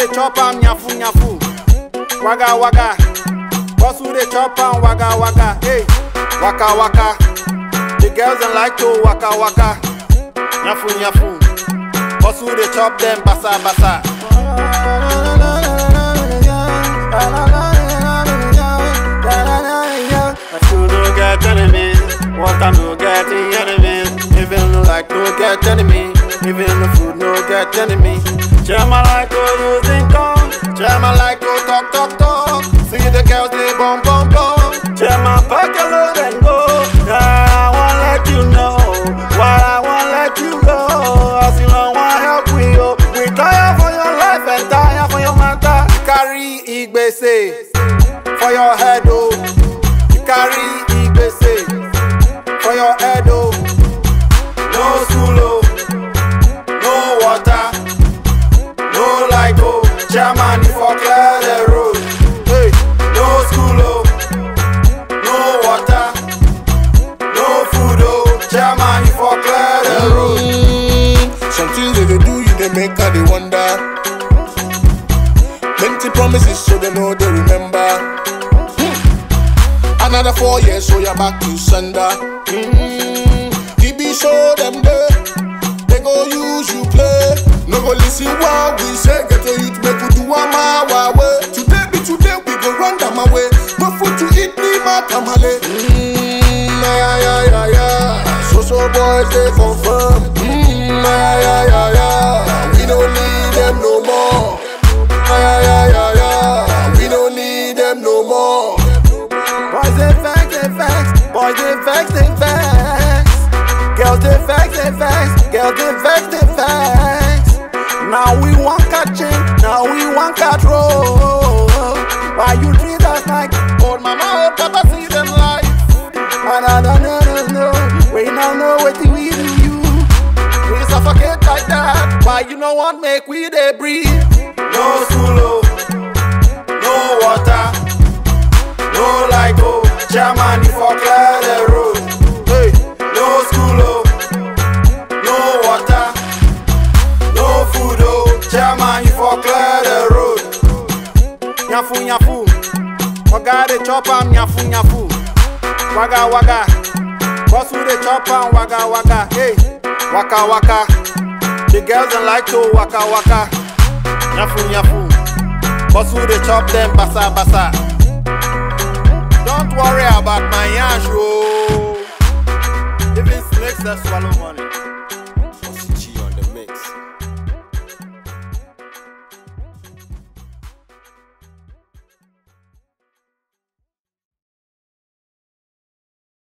chop am nyafu nyafu. Waga waga. Boss who dey chop am waga waga. Hey, waka waka. The girls dem like to waka waka. Nyafu nyafu. Boss who dey chop them basa basa. My food no get enemies, water no get enemies. Even no like no get enemy, even the food no get enemy. Chema like to using tongue, Chema like to talk talk talk. See the girls they bum bum bum. Chema pack your load and go. Yeah, I wanna let you know, why I wanna let you go. As you know, want help we yo. We tire for your life and tire for your matter. Carry igbese for your head oh. You carry igbese for your head oh. No school oh, no water, no light oh. Chairman you for clear the road. Hey, no school oh, no water, no food oh. Chairman you for clear the road. Mm, some things that they do, you they make her they wonder. Plenty promises, so they know they remember. Hmm. Another four years, so you're back to sender. Mm, he be show them there. They go use you play. No go listen what we say. Get to youth, make we do am our way. Today be today, we go run them away. No food to eat, me matamale. Mm, yeah, yeah, yeah, yeah. So so boys they confirm. Mm, yeah, yeah, yeah, yeah. We don't need them no more. Yeah, yeah, yeah, yeah. We don't need them no more. Boys they vex, they vex. Boys they vex, they vex. Girls they vex, they vex. Girls they vex, they vex. Now we want catching, now we want catch roll. Why you treat us like old mama, old papa, see them life? And I don't know, no, no. We now know what we do you. We suffocate like that. Why you no want make we they breathe? No school, oh. no water. No light, oh, Chairman, you for clear the road. Hey, no school, oh, no water, no food, oh, Chairman, you for clear the road. Nyafu, nyafu, Oga dey chop am, nyafu, nyafu, waga, waga, boss who dey chop am, waga, waga, hey, waka, waka, the girls dem like to waka, waka, nyafu, nyafu, boss who dey chop them basa, basa. Don't worry about my yash, oh. Even snakes that swallow money.